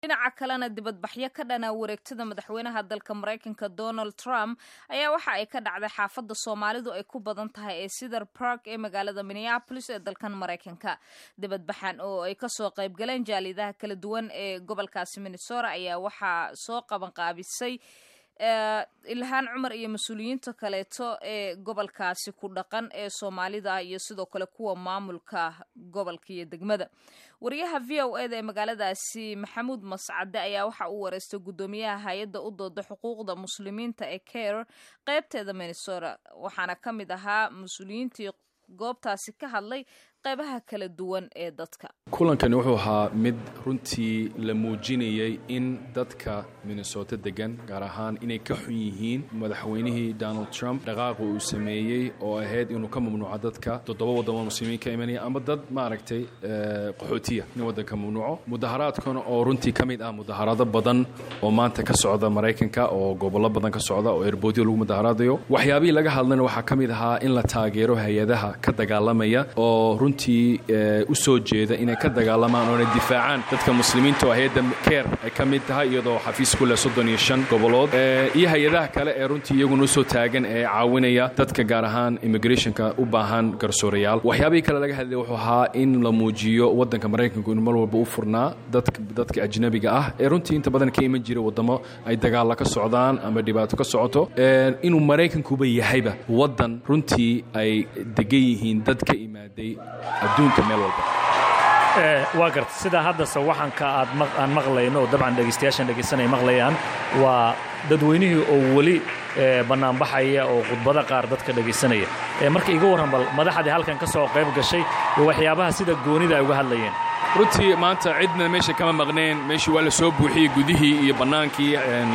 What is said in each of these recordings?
dhinaca kalena dibadbaxyo ka dhana wareegtada madaxweynaha dalka maraykanka donald trump ayaa waxa ay ka dhacday xaafadda soomaalidu ay ku badan tahay ee cedar park ee magaalada minneapolis ee dalkan maraykanka dibadbaxan oo ay kasoo qayb galeen jaalidaha kala duwan ee gobolkaasi minnesota ayaa waxaa soo qabanqaabisay ilhaan cumar iyo mas-uuliyiinta kaleeto ee gobolkaasi ku dhaqan ee soomaalida iyo sidoo kale kuwa maamulka gobolka iyo degmada wariyaha v o eda ee magaaladaasi maxamuud mascade ayaa waxa uu wareystay guddoomiyaha hay-adda u dooda xuquuqda muslimiinta ee care qeybteeda minnesota waxaana ka mid ahaa mas-uuliyiintii goobtaasi ka hadlay qaybaha kala duwan ee dadka kulankani wuxuu ahaa mid runtii la muujinayay in dadka minnesota degan gaar ahaan inay ka xun yihiin madaxweynihii donald trump dhaqaaqa uu sameeyey oo ahayd inuu ka mamnuuco dadka toddoba wadamo muslimiin ka imanaya ama dad maaragtay qaxootiya in waddanka mamnuuco mudaharaadkana oo runtii ka mid ah mudaharaado badan oo maanta ka socda maraykanka oo gobollo badan ka socda oo erboodyo lagu mudaharaadayo waxyaabihii laga hadlayna waxaa ka mid ahaa in la taageero hay-adaha ka dagaalamaya oo runtii u soo jeeda inay ka dagaalamaan oona difaacaan dadka muslimiinta oo hay-adda keer ay ka mid tahay iyadoo xafiis ku leh soddon iyo shan gobolood iyo hay-adaha kale ee runtii iyaguna usoo taagan ee caawinaya dadka gaar ahaan immigrationka u baahan garsoorayaal waxyaabihii kale laga hadlay wuxuu ahaa in la muujiyo waddanka maraykanku inuu mar walba u furnaa dadka ajnabiga ah ee runtii inta badan ka iman jira waddamo ay dagaalla ka socdaan ama dhibaato ka socoto inuu maraykankuba yahayba waddan runtii ay degan yihiin dad ka imaaday adduunka meel walba waa garta sidaa hadda sawaxanka aan maqlayno oo dabcan dhegaystayaashan dhegaysanay maqlayaan waa dadweynihii oo weli bannaanbaxaya oo khudbada qaar dadka dhegaysanaya marka iga warran bal madaxdii halkan ka soo qayb gashay iyo waxyaabaha sida goonida ay uga hadlayeen runtii maanta cidna meesha kama maqneen meeshii waa la soo buuxiyey gudihii iyo bannaankii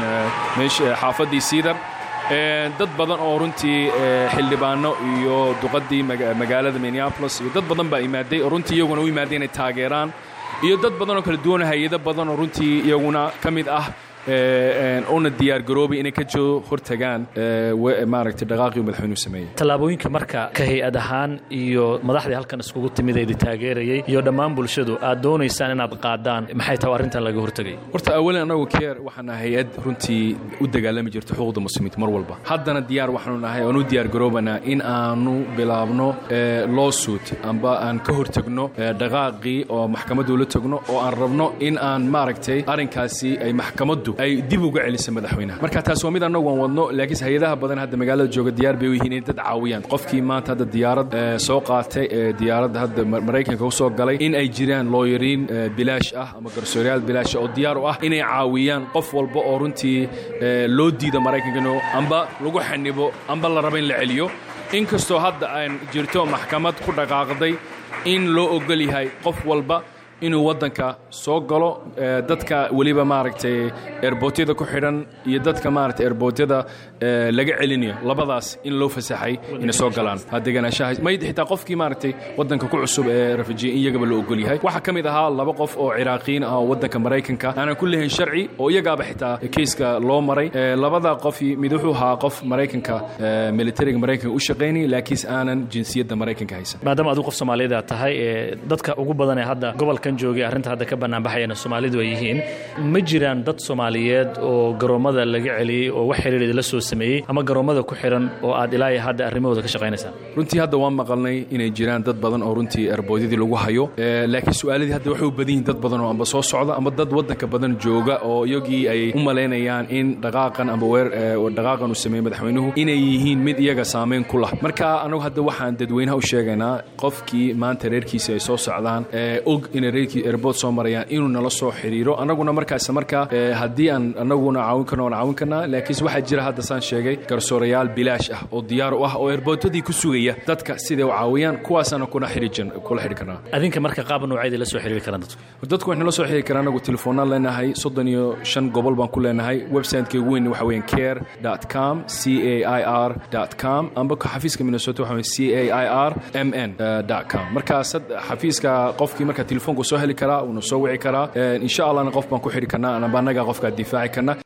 xaafaddii siidar dad badan oo runtii xildhibaano iyo duqaddii magaalada minneapolis iyo dad badan baa imaaday oo runtii iyaguna u imaaday inay taageeraan iyo dad badan oo kala duwan hay-ado badan oo runtii iyaguna ka mid ah una diyaargaroobay inay ka joo hortagaan maaragtay dhaqaaqii madaxweynuhu sameeyey tallaabooyinka marka ka hay-ad ahaan iyo madaxdii halkan iskugu timid eedi taageerayay iyo dhammaan bulshadu aad doonaysaan inaad qaadaan maxay tahay arrintan laga hortegay horta awalan annagu keer waxaan nahay hay-ad runtii u dagaalami jirta xuquuqda muslimiinta mar walba haddana diyaar waxaanu nahay oan u diyaargaroobanaa in aanu bilaabno lawsuit amba aan ka hortegno dhaqaaqii oo maxkamaddu la tegno oo aan rabno in aan maaragtay arrinkaasi ay maxkamaddu ay dib uga celisa madaxweynaha marka taas waa mid annagu aan wadno laakiinse hay-adaha badan hadda magaalada jooga diyaar bay u yihiin inay dad caawiyaan qofkii maanta hadda diyaarad soo qaatay ee diyaaradda hadda maraykanka u soo galay in ay jiraan looyariin bilaash ah ama garsoorayaal bilaasha oo diyaar u ah inay caawiyaan qof walba oo runtii loo diida maraykankano amba lagu xanibo amba la raba in la celiyo inkastoo hadda aan jirto maxkamad ku dhaqaaqday in loo ogol yahay qof walba inuu waddanka soo galo dadka weliba maaragtay erbootyada ku xidhan iyo dadka maaragtay erbootyada laga celinayo labadaas in loo fasaxay inay soo galaan deganaanshaha mayd xitaa qofkii maaragtay waddanka ku cusub ee rafijiya in iyagaba loo ogol yahay waxaa ka mid ahaa laba qof oo ciraaqiyiin ah oo waddanka maraykanka aanan ku lehayn sharci oo iyagaaba xitaa keiska loo maray labada qofi mid wuxuu ahaa qof maraykanka militariga maraykanka u shaqaynaya laakiinse aanan jinsiyadda maraykanka haysan maadaama adigu qof soomaaliyeed aad tahay dadka ugu badan ee hadda gobolka joogay arrinta hadda ka bannaanbaxayana soomaalidu ay yihiin ma jiraan dad soomaaliyeed oo garoommada laga celiyey oo wax xiriir idinla soo sameeyey ama garoommada ku xidhan oo aad ilaa iyo hadda arrimahooda ka shaqaynaysaan runtii hadda waan maqalnay inay jiraan dad badan oo runtii erboodyadii lagu hayo laakiin su-aaladii hadda waxay u badan yihin dad badan oo amba soo socda amba dad waddanka badan jooga oo iyagii ay u malaynayaan in dhaqaaqan amba weer dhaqaaqan uu sameeyey madaxweynuhu inay yihiin mid iyaga saamayn ku lah marka anagu hadda waxaan dadweynaha u sheegaynaa qofkii maanta reerkiisa ay soo socdaan og inay erbod soo marayaan inuu nala soo xiriiro annaguna markaas markaa haddii aan annaguna caawin karno waan caawin karnaa laakiinse waxaa jira hadda saan sheegay garsoorayaal bilaash ah oo diyaar u ah oo erboodadii ku sugaya dadka siday u caawiyaan kuwaasaana kuna kula xidhi karnaa adinka marka qaab nooceeda la soo xiriiri karaan dadku dadku waxay nala soo xiriiri karaan anagu telefoonaan leenahay soddon iyo shan gobol baan ku leenahay websiteka ugu weyn waxa weeyaan care dot com c a i r dot com amba xafiiska minnesota waxa weeye c a i r m n dot com markaas xafiiska qofkii marka telefoonku soo heli karaa uuna soo wici karaa insha allahna qof baan ku xidhi karnaa anaba annagaa qofkaa difaaci karna